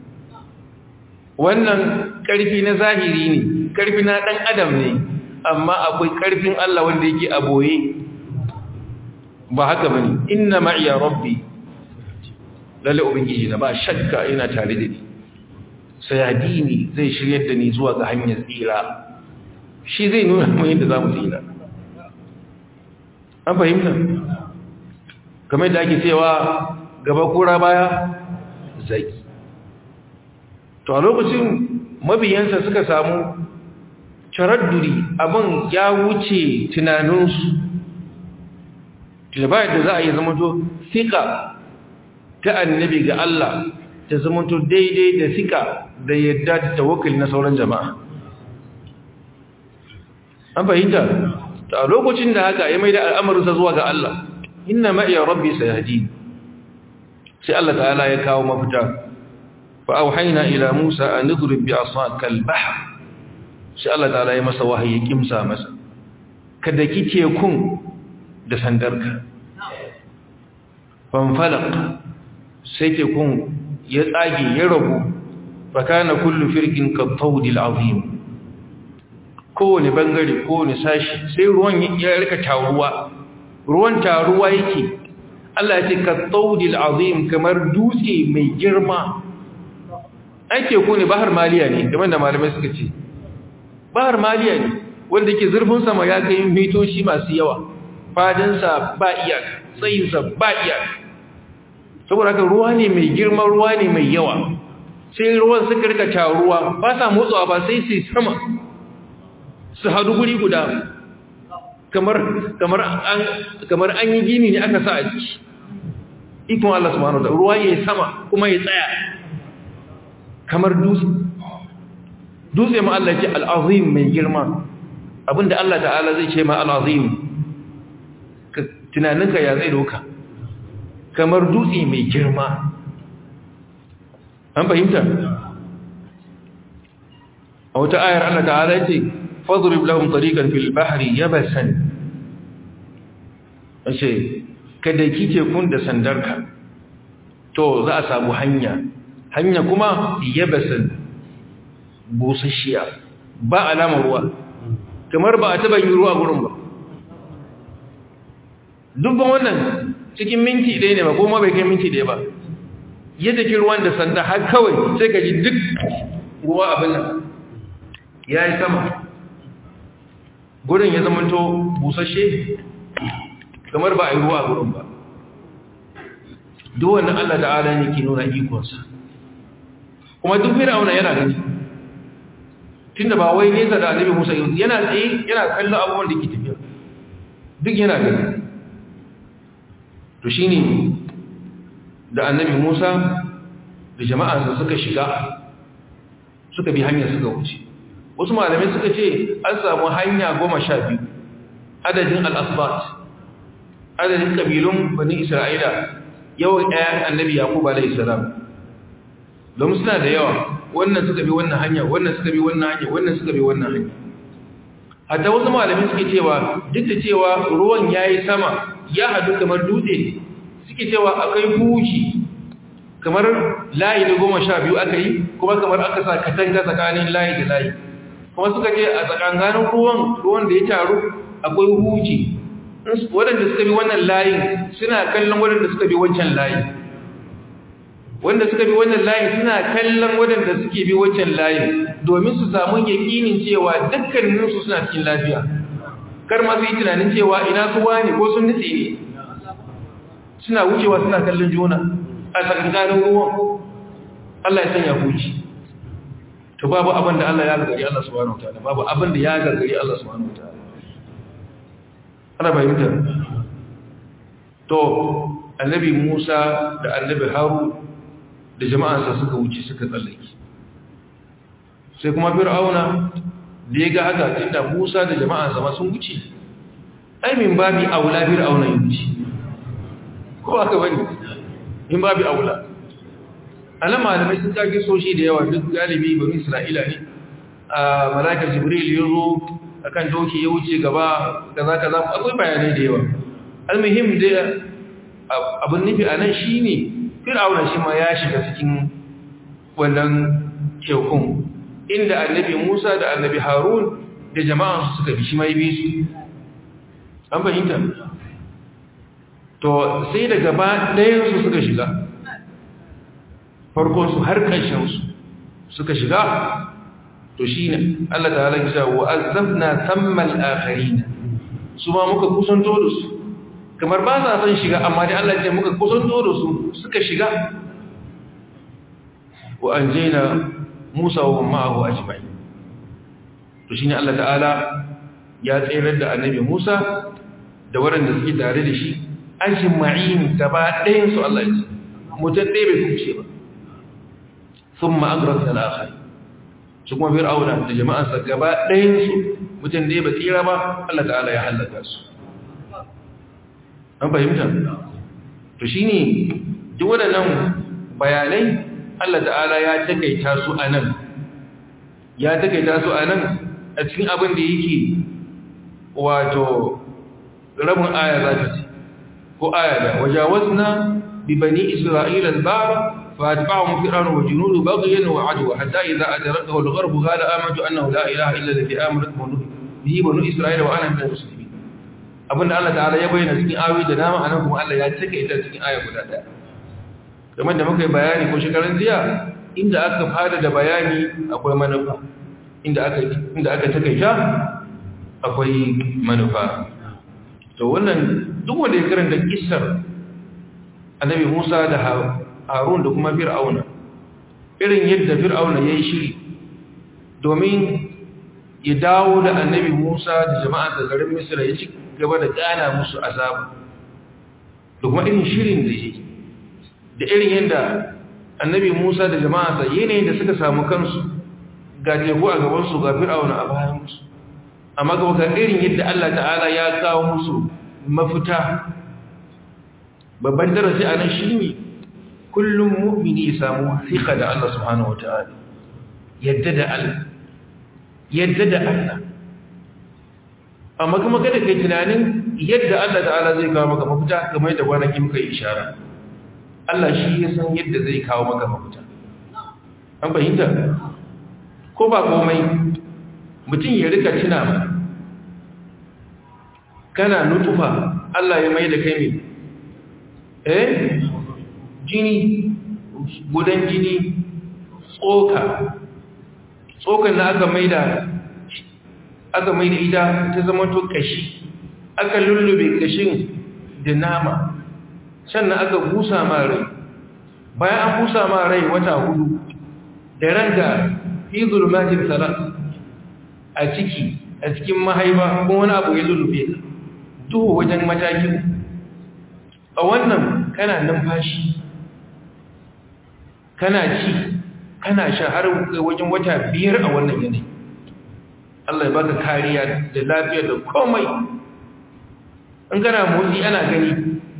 wannan karfi na zahiri ne karfi na dan adam ne amma akwai karfin Allah wanda yake a boye ba haka bane inna ma'iya rabbi lalle ubangiji na ba shakka ina tare da ni sayadini zai shiryar da ni zuwa ga hanyar tsira shi zai nuna mu yadda zamu tsira an fahimta kamar da ake cewa gaba kura baya zaki to a lokacin mabiyansa suka samu taradduri abin ya wuce tunaninsu da ba da za a yi zamanto sika ta annabi ga Allah ta zamanto daidai da sika da yadda ta tawakkali na sauran jama'a an fahimta a lokacin da haka ya mai da al'amarinsa zuwa ga Allah inna ma'iya rabbi sayahdi sai Allah ta'ala ya kawo mafita fa auhayna ila Musa an idrib bi asaka al-bahr sai Allah ta'ala ya masa wahayi kimsa masa kada kike kun da sandarka fanfalaq sai ke kun ya tsage ya rabu fa kana kullu firqin ka tawdil azim kowane bangare kowane sashi sai ruwan ya rika taruwa ruwan taruwa yake Allah ya ce ka tawdil azim kamar dutse mai girma ake ku ne bahar maliya ne kamar da malamai suka ce bahar maliya ne wanda ke zurfin sama ya kai mitoci masu yawa fadinsa ba iyaka tsayinsa ba iyaka saboda haka ruwa ne mai girma ruwa ne mai yawa sai ruwan suka rika taruwa ba sa motsawa ba sai su sama su hadu guri guda kamar kamar an kamar an yi gini ne aka sa a ciki ikon Allah subhanahu wa ta'ala ruwa yayi sama kuma ya tsaya kamar dutse dutse ma Allah ce al-azim mai girma abinda Allah ta'ala zai ce ma al-azim tunaninka ya zai doka kamar dutse mai girma an fahimta a wata ayar Allah ta'ala ce fadrib lahum tariqan fil bahri yabasan ace kada kike kun da sandarka to za a samu hanya hanya kuma yabasan busasshiya ba alamar ruwa kamar ba a taba yin ruwa gurin ba dubban wannan cikin minti ɗaya ne ba kuma bai kai minti ɗaya ba yadda ki ruwan da sanda har kawai sai ka ji duk ruwa abin nan ya yi sama gurin ya zamanto busasshe kamar ba a yi ruwa a gurin ba duk wannan Allah ta'ala ne ke nuna ikonsa kuma duk fir'auna yana gani tunda ba wai nesa da annabi Musa yana tsaye yana kallon abubuwan da ke tafiya duk yana gani to shine da annabi Musa da jama'arsa suka shiga suka bi hanyar suka wuce wasu malamai suka ce an samu hanya goma sha biyu adadin al'asbat adadin ƙabilun bani isra'ila yawan ɗayan annabi yaƙub alaihissalam domin suna da yawa wannan suka bi wannan hanya wannan suka bi wannan hanya wannan suka bi wannan hanya hatta wasu malamai suke cewa duk da cewa ruwan ya yi sama ya hadu kamar dutse suke cewa akwai huji kamar layi da goma sha biyu aka yi kuma kamar aka sa katanga tsakanin layi da layi kuma suka ce a tsakanganin ruwan ruwan da ya taru akwai huji waɗanda suka bi wannan layin suna kallon waɗanda suka bi wancan layi wanda suka bi wannan layin suna kallon waɗanda suke bi wancan layin domin su samu yakinin cewa dukkaninsu suna cikin lafiya kar ma su yi tunanin cewa ina su wani ko sun nutse ne suna wucewa suna kallon juna a tsakankanin ruwan Allah ya sanya huji to babu abin da Allah ya gagari Allah subhanahu wataala babu abin da ya gagari Allah subhanahu wataala ana bayyana to annabi Musa da annabi Harun da jama'ansa suka wuce suka tsallake sai kuma Fir'auna da ya ga haka tunda Musa da jama'ansa ma sun wuce ai min babi aula Fir'auna ya wuce ko aka bane in babi aula anan malamai sun kage soshi da yawa duk galibi bani Isra'ila ne a malakar Jibril ya zo akan doki ya wuce gaba kaza kaza akwai bayanai da yawa almuhim da abin nufi a nan shi ne fir'auna shi ma ya shiga cikin wannan tekun inda annabi musa da annabi harun da jama'ansu suka bi shi mai bi su an fahimta to sai da gaba ɗayansu suka shiga farkonsu har ƙarshensu suka shiga to shi ne allah ta halakta wa'azzafna sammal akharina su ma muka kusanto da su kamar ba sa son shiga amma dai Allah ce muka kusanto da su suka shiga wa anjayna Musa wa ma'ahu ajma'in to shine Allah ta'ala ya tsayar da annabi Musa da waɗanda suke tare da shi ajma'in gaba ɗayan su Allah ya ce mutum ɗaya bai kuce ba thumma agrasna al-akhir shi kuma fir'auna da jama'ansa gaba ɗayan su mutum ɗaya ba tsira ba Allah ta'ala ya halaka su an fahimta to shi ne duk waɗannan bayanai Allah ta'ala ya takaita su a nan ya takaita su a nan a cikin abin da yake wato rabin aya za ta ce ko aya da wajawazna bi bani isra'ila al-bara fa atba'ahum fir'aun wa junudu baghyan wa adwa hatta idha adrakahu al-gharb qala amantu annahu la ilaha illa alladhi amanat bihi banu isra'ila wa ana min al-muslimin abinda Allah ta'ala ya bayyana cikin ayoyi da dama anan kuma Allah ya cika ita cikin aya guda daya kamar da muka yi bayani ko shekarun jiya inda aka fada da bayani akwai manufa inda aka inda aka takaita akwai manufa to wannan duk wanda ya karanta kissar annabi Musa da Harun da kuma Fir'auna irin yadda Fir'auna yayi shiri domin ya dawo da annabi Musa da jama'a da garin Misra ya ci gaba da gana musu azaba da kuma irin shirin da yake da irin yadda annabi Musa da jama'a yanayin da suka samu kansu ga teku a gabansu ga fir'auna a bayan musu amma ga ga irin yadda Allah ta'ala ya kawo musu mafita babban darasi a nan shi ne kullum mu'mini ya samu fiƙa da Allah subhanahu wa ta'ala yadda da Allah yadda da Allah amma kuma kada kai tunanin yadda Allah ta'ala zai kawo maka mafita kamar da kwanaki muka yi ishara Allah shi ya san yadda zai kawo maka mafita an fahimta ko ba komai mutum ya rika tuna ba kana nutufa Allah ya mai da kai mai eh jini gudan jini tsoka tsokan na aka mai da aka mai da ita ta zama to kashi aka lullube kashin da nama sannan aka busa ma rai bayan an busa ma rai wata hudu da ranka fi zulmatin salat a ciki a cikin mahaifa ko wani abu ya lullube ka duhu wajen mataki a wannan kana numfashi kana ci kana sha har wajen wata biyar a wannan yanayi Allah ya baka kariya da lafiya da komai in kana motsi ana gani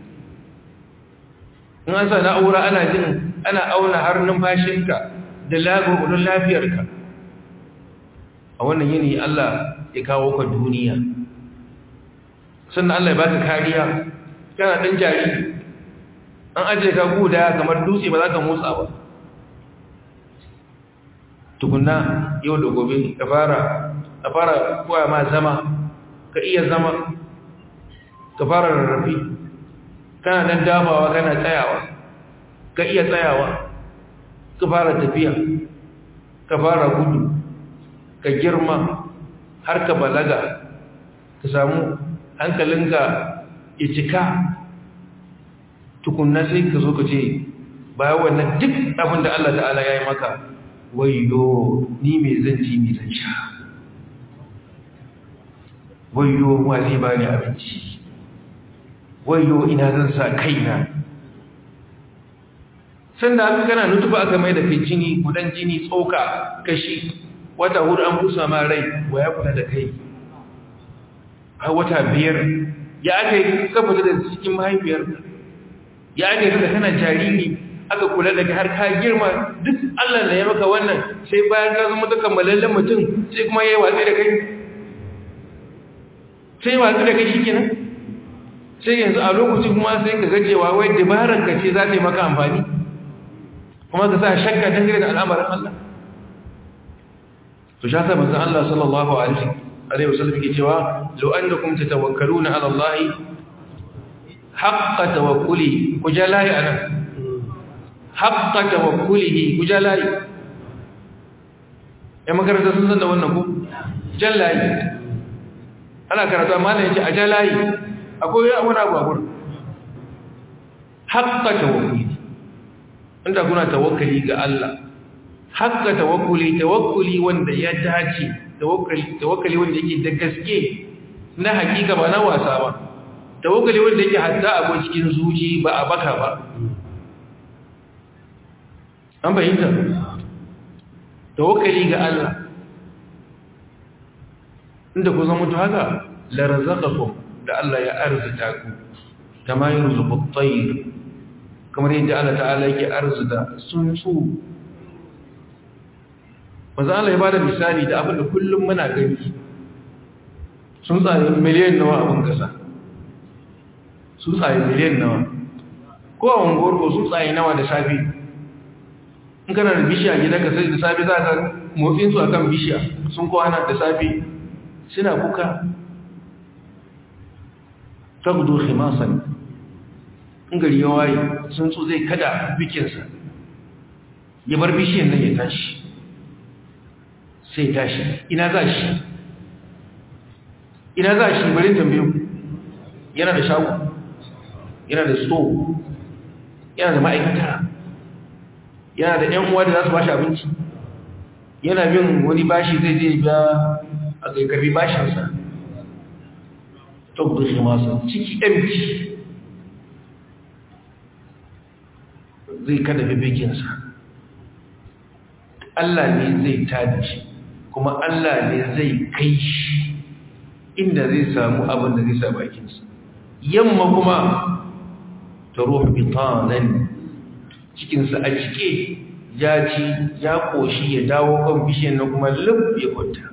in an sa na'ura ana jin ana auna har numfashinka da lagogudun lafiyarka a wannan yanayi Allah ya kawo ka duniya sannan Allah ya baka kariya kana dan jariri an ajiye ka guda kamar dutse ba za ka motsa ba tukunna yau da gobe ka fara ka fara koya ma zama ka iya zama ka fara rarrafi kana dan dafawa kana tsayawa ka iya tsayawa ka fara tafiya ka fara gudu ka girma har ka balaga ka samu hankalinka ya cika tukunna sai ka zo ka ce bayan wannan duk abin da Allah ta'ala ya yi maka wayo ni mai zan ci mai zan sha wayo wa zai ba ni abinci wayo ina zan sa kaina sanda aka kana nutuba aka mai da kai jini gudan jini tsoka kashi wata hudu an busa ma rai wa ya kula da kai a wata biyar ya aka yi kafata da cikin mahaifiyar ya aka yi da kana jariri aka kula da har ka girma duk allah da ya maka wannan sai bayan ka zama ta kammalallen mutum sai kuma ya yi watsi da kai sai watsi da kai shi kenan sai yanzu a lokacin kuma sai ka gajewa wai dabarar ka ce za ta yi maka amfani kuma ka sa shakka dangane da al'amarin Allah to sha sa manzon Allah sallallahu alaihi wasallam yake cewa law annakum tatawakkaluna ala Allah haqqa tawakkuli ku jalai anan haqqa tawakkulihi ku jalai ya makaranta sun san da wannan ku jalai ana karatu amma ne yace a jalai akwai wani abu a gurin haqqa tawakkuli inda kuna tawakkali ga Allah hakka tawakkuli tawakkuli wanda ya dace tawakkali tawakkali wanda yake da gaske na hakika ba na wasa ba tawakkali wanda yake hatta a cikin zuci ba a baka ba an bayyana tawakkali ga Allah inda ku zama to haka la razaqakum da Allah ya arzuta ku kama yurzuqu at-tayr kamar yadda Allah ta'ala yake arzuta tsuntsu maza Allah ya bada misali da abin da kullum muna gani tsuntsaye miliyan nawa abin kasa tsuntsaye miliyan nawa ko a unguwar ko tsuntsaye nawa da safi in kana da bishiya gida ka sai da safi za ka motsin su akan bishiya sun kwana da safi suna kuka tagdu khimasan in gari ya waye sun so zai kada bikinsa ya bar bishiyan nan ya tashi sai tashi ina za shi ina za shi bari tambayo yana da shago yana da store yana da ma'aikata yana da ‘yan uwa da za su bashi abinci yana bin wani bashi zai je biya a kai karbi bashinsa tabbar shi masu ciki empty zai kada bibikinsa Allah ne zai tada shi kuma Allah ne zai kai shi inda zai samu abin da zai sa bakinsa yamma kuma ta ruhu bitanan cikinsa a cike ya ci ya koshi ya dawo kan bishiyar na kuma lub ya kwanta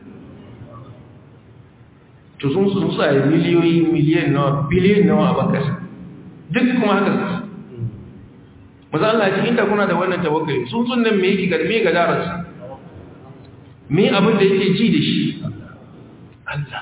to sun sun tsaye miliyoyi miliyan nawa biliyan nawa a bakasa duk kuma haka su maza Allah ce inda kuna da wannan tawakkali sun sun nan me yake ga me ga darasa me abin da yake ji da shi Allah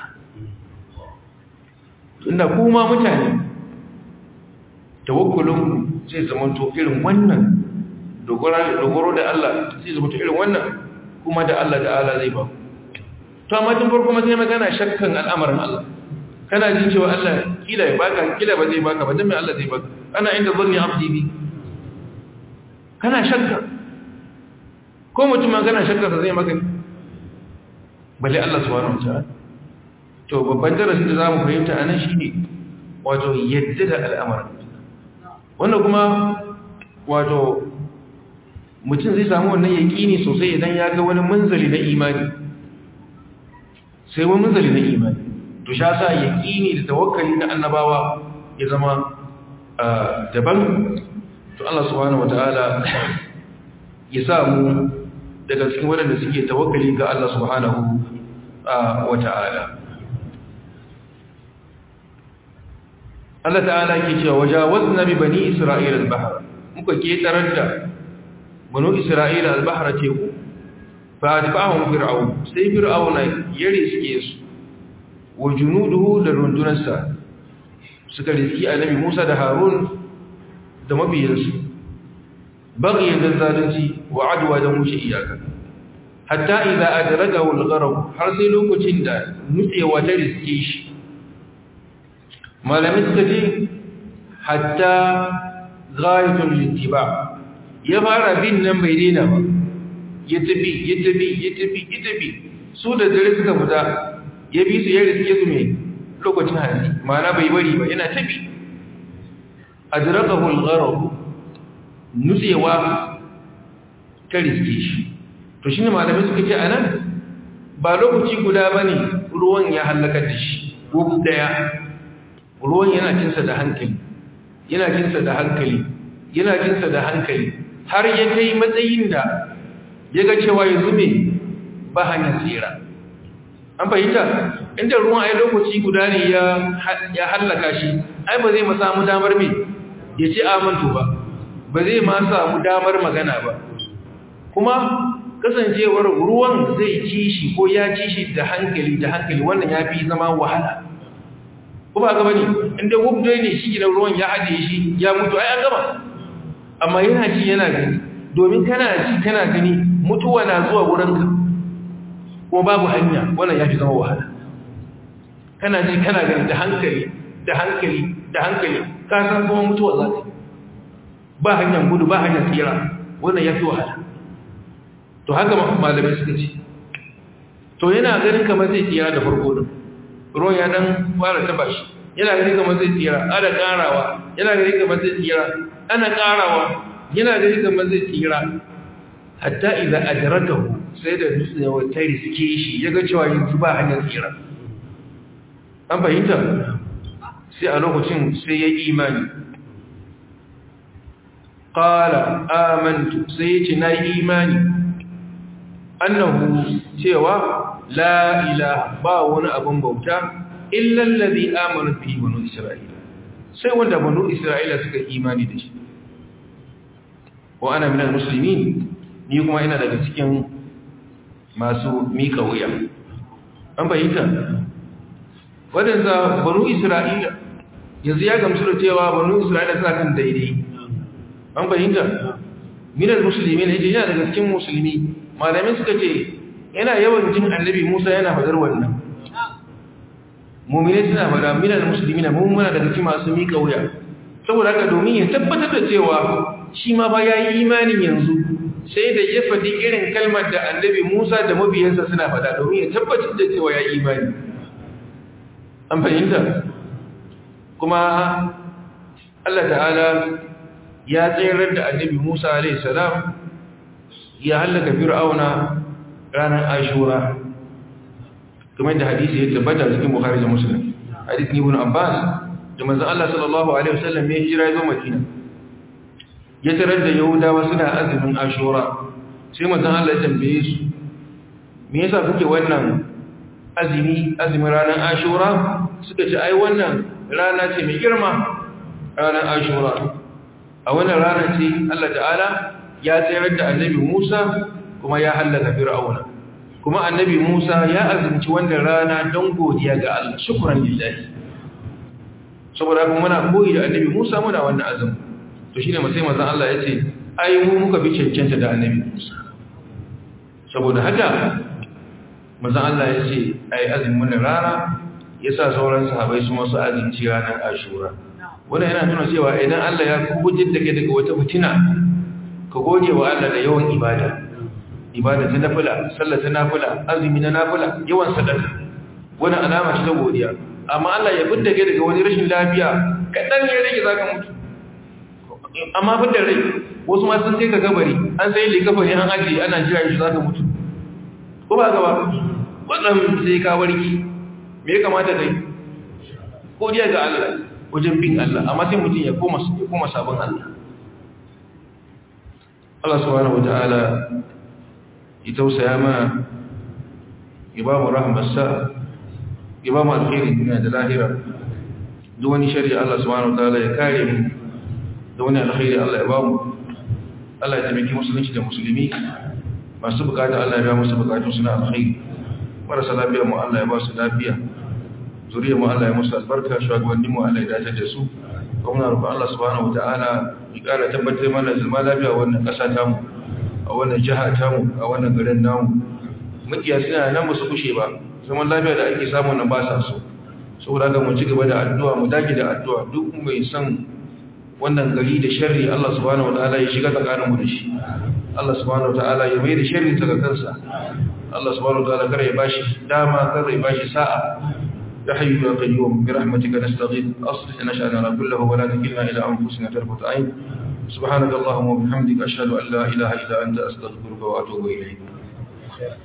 tunda kuma mutane tawakkulun zai zama to irin wannan dogoro da Allah zai zama to irin wannan kuma da Allah da Allah zai ba to amma tun farko ma sai magana shakkan al'amarin Allah kana jin cewa Allah kila ya baka kila ba zai baka ba dan me Allah zai baka ana inda zanni abdi bi kana shakka ko mutum ma kana shakka sa zai maka balle Allah subhanahu wa ta'ala to babban darasin da zamu fahimta anan shine wato yadda da al'amarin wannan kuma wato mutum zai samu wannan yaƙini sosai idan ya ga wani munzali na imani sai wani munzali na imani to sha sa yaƙini da tawakkali na annabawa ya zama daban to Allah subhanahu wataala ya samu daga cikin waɗanda suke tawakkali ga Allah subhanahu wataala Allah ta'ala ke cewa wajawazna bi bani isra'ila al-bahr muka ketarar da banu isra'ila al-bahr teku fa atba'ahum fir'aun sai fir'auna ya riske su wa junuduhu da rundunarsa suka riski annabi Musa da Harun da mabiyansu baghiyan da zalunci wa adwa da mushe iyaka hatta idza adragahu al-gharq har sai lokacin da nutsewa ta riske shi malamin suka ce hatta ghayatul ittiba ya fara bin nan bai daina ba ya tafi ya tafi ya tafi ya tafi su da dare suka fita ya bi su ya riske su mai lokacin hanzi ma'ana bai bari ba yana tafi adrakahu al-gharq nutsewa ta riske shi to shine malamai suka ce anan ba lokaci guda bane ruwan ya halaka da shi ko daya ruwan yana cinsa da hankali yana cinsa da hankali yana cinsa da hankali har ya kai matsayin da ya ga cewa yanzu me ba hanyar tsira an fahimta inda ruwan ai lokaci guda ne ya hallaka shi ai ba zai ma samu damar me ya ce amantu ba ba zai ma samu damar magana ba kuma kasancewar ruwan zai ci shi ko ya ci shi da hankali da hankali wannan ya fi zama wahala ko ba gaba ne inda wubdo ne shi gidan ruwan ya haɗe shi ya mutu ai an gama amma yana ji yana gani domin kana ji kana gani mutuwa na zuwa wurinka kuma babu hanya wannan ya fi zama wahala kana ji kana gani da hankali da hankali da hankali ka san kuma mutuwa za ta ba hanyar gudu ba hanyar tsira wannan ya fi wahala to haka malamai suka ce to yana ganin kamar zai tsira da farko din ruwan ya dan fara taba shi yana ganin kamar zai tsira ana karawa yana ganin kamar zai tsira ana karawa yana ganin kamar zai tsira hatta idza adrakahu sai da dutse ya wata riske shi ya ga cewa yanzu ba hanyar tsira an fahimta sai a lokacin sai ya imani qala amantu sai ya ce na imani annahu cewa la ilaha ba wani abin bauta illa allazi amana fi banu isra'ila sai wanda banu isra'ila suka imani da shi wa ana minal muslimin ni kuma ina daga cikin masu mika wuya an bayyana wadanda banu isra'ila yanzu ya gamsu da cewa banu isra'ila suna kan daidai an bayyana minal muslimin yace yana daga cikin musulmi malamai suka ce yana yawan jin annabi Musa yana fadar wannan mu'mini suna fada minal muslimina mun muna daga cikin masu mika wuya saboda haka domin ya tabbatar da cewa shi ma ba yayi imanin yanzu sai da ya fadi irin kalmar da annabi Musa da mabiyansa suna fada domin ya tabbatar da cewa yayi imani an fahimta kuma Allah ta'ala ya tsayar da annabi Musa alaihi salam ya hallaka fir'auna ranar ashura kamar da hadisi ya tabbata cikin bukhari da muslim hadisi ibn abbas da manzon Allah sallallahu alaihi wasallam ya hijira zuwa madina ya tarar da yahudawa suna azumin ashura sai manzon Allah ya tambaye su me yasa kuke wannan azumi azumin ranar ashura suka ce ai wannan rana ce mai girma ranar ashura a wannan rana ce Allah ta'ala ya tsayar da annabi Musa kuma ya hallaka Fir'auna kuma annabi Musa ya azumci wannan rana don godiya ga Allah shukran lillahi saboda kuma muna koyi da annabi Musa muna wannan azumi to shine sai manzon Allah yace ai mu muka bi cancanta da annabi Musa saboda haka manzon Allah yace ai azumin wannan rana yasa sauran sahabbai su masu azumci ranar Ashura wannan yana nuna cewa idan Allah ya kubujin da kai daga wata fitina ka gode wa Allah da yawan ibada ibada ta nafila sallah ta nafila azumi na nafila yawan sadaka wannan alama ce ta godiya amma Allah ya fidda kai daga wani rashin lafiya kadan ya rage zaka mutu amma fidda rai wasu ma sun sai ka gabari an sai likafari an aje ana jira shi zaka mutu ko ba gaba wannan sai ka warki me ya kamata kai godiya ga Allah wajen bin Allah amma sai mutum ya koma ya koma sabon Allah Allah subhanahu wata'ala ya tausaya mana ya ba mu rahmarsa ya ba mu alkhairin duniya da lahira duk wani shari'a Allah subhanahu wata'ala ya kare mu da wani alkhairi Allah ya ba mu Allah ya taimaki musulunci da musulmi masu bukata Allah ya ba musu bukatun suna alkhairi marasa lafiya mu Allah ya ba su lafiya zuriyar mu Allah ya musu albarka shugabannin mu Allah ya dace da su kuma roƙon Allah subhanahu wata'ala ya ƙara tabbatar mana zama lafiya a wannan ƙasa tamu a wannan jiha tamu a wannan garin namu mukiya suna nan ba su kushe ba zaman lafiya da ake samu nan ba sa so saboda haka mu ci gaba da addu'a mu dage da addu'a duk mai son wannan gari da sharri Allah subhanahu wataala ya shiga tsakaninmu da shi Allah subhanahu wataala ya mai da sharri ta kansa Allah subhanahu wataala kare ya bashi dama kare ya bashi sa'a ya hayyu ya qayyum bi rahmatika nastaghith aslih lana sha'nana kullahu wa la takilna ila anfusina tarfat ayn subhanakallahumma wa bihamdika ashhadu an la ilaha illa anta astaghfiruka wa atubu ilayk